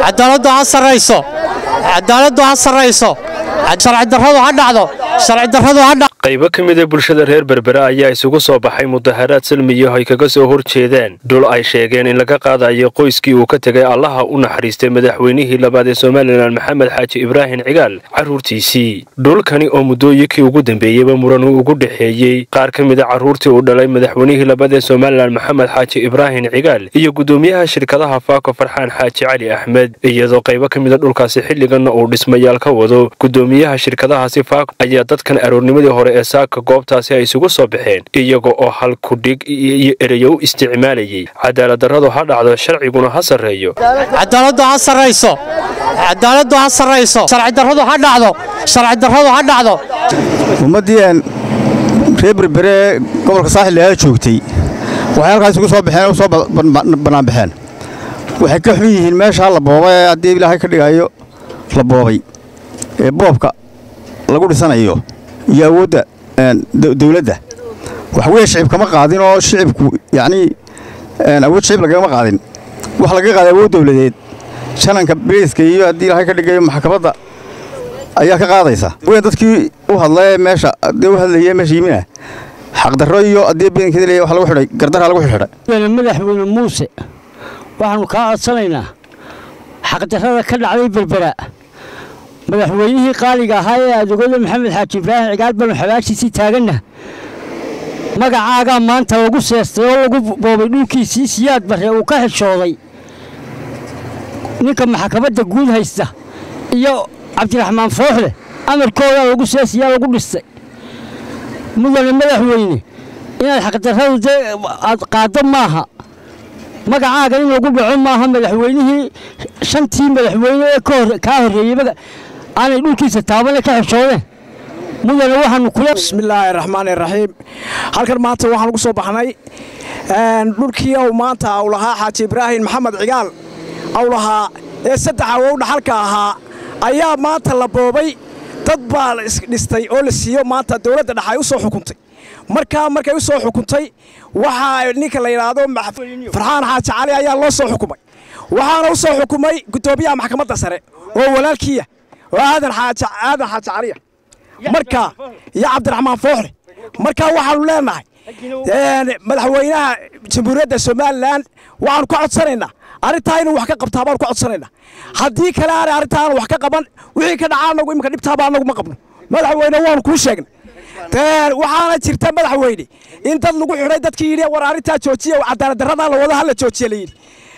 cadaaladdu ha sarrayso cadaaladdu ha sarrayso sharci darradu ha dhacdo sharci darradu ha dhacdo qaybo ka mid a bulshada reer berbera ayaa isugu soo baxay mudaharaad salmiyo ay kaga soo hor jeedeen dhul ay sheegeen in laga qaadayo qoyskii uu ka tegay allaha u naxariistay madaxweynihii labaad ee somalilan maxamed xaaji ibraahim cigaal carruurtiisii dhulkani oo muddooyinkii ugu dambeeyeyba muran uu ugu dhexeeyey qaar ka mid a carruurtii uu dhalay madaxweynihii labaad ee somalilan maxamed xaaji ibraahim cigaal iyo guddoomiyaha shirkadaha faako farxaan xaaji cali axmed iyadoo qaybo ka mid a dhulkaasi xilliganna uu dhismayaal ka wado guddoomiyaha shirkadahaasi faako ayaa dadkan aroornimadii hore ee saaka goobtaasi ay isugu soo baxeen iyaga oo hal kudhig iyo ereyo u isticmaalayay cadaaladdarradu ha dhacdo sharciguna ha sarreeyo cadaaladdu ha sarrayso cadaaladdu ha sarrayso sharci darradu ha dhacdo sharci darradu ha dhacdo ummaddii aan reer berbere gobolka saaxil ayaa joogtay waxay halkaas isugu soo baxeen u soo bannaanbaxeen waxay ka xun yihiin meeshaa la boobay ee haddii ilaahay ka dhigayo la boobay ee boobka lagu dhisanayo iyo awoodda dawladda wax weeye shicib kama qaadin oo shicibku yacnii awood shicib lagama qaadin wax laga qaaday awood dawladeed shananka bariiska iyo haddii ilaahay ka dhigayo maxkamadda ayaa ka qaadaysa weyn dadkii u hadla ee meesha dee u hadlayay meesha yimina xaqdarro iyo haddii badankeeda leeyahay wax lagu xidhay gardarra lagu xidhay madaxweyne muuse waxaannu kaa codsanaynaa xaqdarrada ka dhacday berbera madaxweynihii qaaliga ahaa ee adeegooda maxamed xaaji ibraahim cigaal banu xabaashiisii taaganna magacaagaa maanta lagu seestay oo lagu boobay dhulkiisii siyaad barre uu ka xishooday ninka maxkamadda guud haysta iyo cabdiraxmaan fooxle amarkoodaa lagu seesiyaa lagu dhistay mudane madaxweyne inaad xaqdarradu dee aad qaaddo maaha magacaaga in lagu dhaco maaha madaxweynihii shantii madaxweyne ee kaa horreeyey aanay dhulkiisa taabane ka xishoodeen mudane waxaanu kula bismillaahi raxmaani raxiim halkan maanta waxaan ugu soo baxnay dhulkii ou maanta au lahaa xaaji ibraahim maxamed cigaal au lahaa ee saddex awow dhaxalka ahaa ayaa maanta la boobay dad baa isdhistay oo la siiyo maanta dowladda dhex ay u soo xukuntay markaa markay u soo xukuntay waxaa ninka la yidhaahdo farxaan xaaji cali ayaa loo soo xukumay waxaana u soo xukumay guddoomiyaha maxkamadda sare oo walaalkiiya oo aadan aadan xaaji caliya markaa iyo cabdiraxmaan fooxle markaa waxaanu leenahay madaxweynaha jamhuuriyadda somalilan waxaanu ka codsanaynaa arrintaa inuu wax ka qabtaa baanu ka codsanaynaa haddii kale aanay arrintaa aanu wax ka qaban wixii ka dhacaa anagu iminka dhibtaaba anagu ma qabno madaxweyne waanu kuu sheegnay waxaana jirta madaxweyne in dad lagu xidhay dadkii yidhi war arrintaa joojiya cadaaladdarradaa la wada hala joojiya la yidhi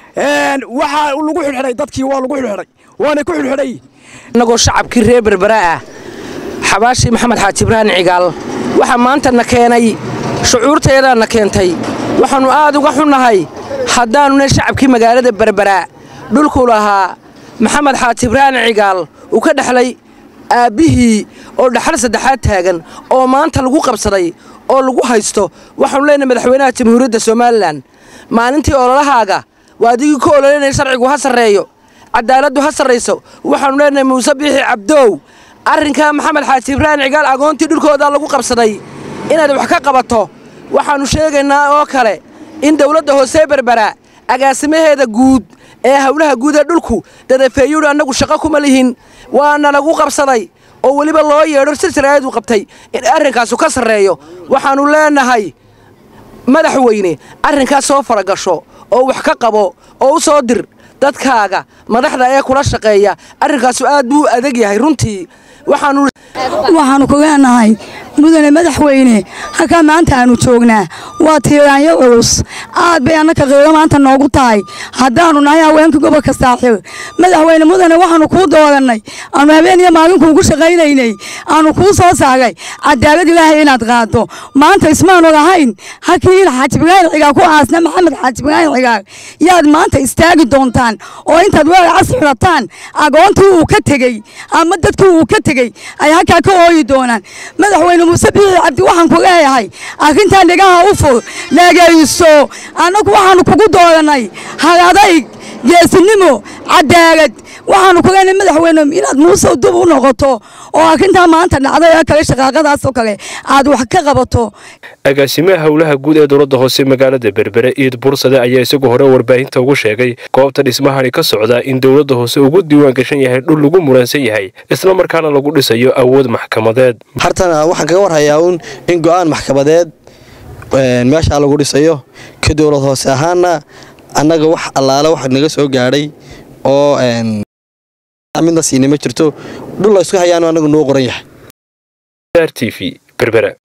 waxaa lagu xidhxidhay dadkii waa lagu xidhxidhay waanay ku xidhxidhayiin innagoo shacabkii reer berbera ah xabaashii maxamed xaaji ibraahim cigaal waxaa maanta na keenay shucuurteedaa na keentay waxaannu aad uga xunnahay haddaannuna shacabkii magaalada berberaa dhulku lahaa maxamed xaaji ibraahim cigaal uu ka dhexlay aabbihii oo dhaxal saddexaad taagan oo maanta lagu qabsaday oo lagu haysto waxaannu leenahay madaxweynaha jamhuuriyadda somalilan maalintii ololahaaga waa adigii ku ololanaya sharcigu ha sarreeyo cadaaladdu ha sarrayso waxaannu leenahay muuse biixi cabdoow arrinkaa maxamed xaaji ibraahim cigaal agoontii dhulkoodaa lagu qabsaday inaad wax ka qabato waxaannu sheegaynaa oo kale in dawladda hoosee berbera agaasimaheeda guud ee howlaha guud ee dhulku dadafeeyuudhi annagu shaqo kuma lihin waana lagu qabsaday oo weliba loo yeedho silsilaayadu qabtay in arrinkaasu ka sarreeyo waxaannu leenahay madaxweyne arrinkaas soo faragasho oo wax ka qabo oo u soo dir dadkaaga madaxda ee kula shaqeeya arrinkaasu aad buu adag yahay runtii waxaannu waxaannu ku leenahay mudane madaxweyne halkaa maanta aannu joognaa waa tiiraanyo culus aad bay annaka qiiro maanta noogu tahay haddaannu nahay haweenkii gobolka saaxiib madaxweyne mudane waxaannu kuu doorannay aannu habeen iyo maalinkuugu shaqaynaynay aannu kuu soo saagay cadaalad ilaahay inaad qaaddo maanta ismaanu lahayn halkii xaaji ibraahim cigaal ku aasna maxamed xaaji ibraahim cigaal yaad maanta istaagi doontaan oo intaad weer cas xidhataan agoontii uu ka tegey ama dadkii uu ka tegey ay halkaa ka ooyi doonaan madaxweyne muuse biixi cabdi waxaan ku leeyahay arrintan dhegaha u fur dhegayso annagu waxaannu kugu doorannay hal adayg geesinimo cadaalad waxaanu ku leenahay madaxweyne inaad muuse dub u noqoto oo arrintaa maanta dhacday oo kale shaqaaqadaasoo kale aad wax ka qabato agaasimaha howlaha guud ee dowladda hoose magaalada berbere iid bursade ayaa isagu hore warbaahinta ugu sheegay goobta dhismahani ka socda in dowladda hoose ugu diiwaan gashan yahay dhul lagu muransan yahay isla markaana lagu dhisayo awood maxkamadeed hartana waxaan kaga warhayaa uun in go'aan maxkamadeed meeshaa lagu dhisayo ka dowlad hoose ahaana annaga wax allaale wax naga soo gaadhay oo midna siina ma jirto dhul la isku hayaanu annagu noo qoran yahay r t v berbera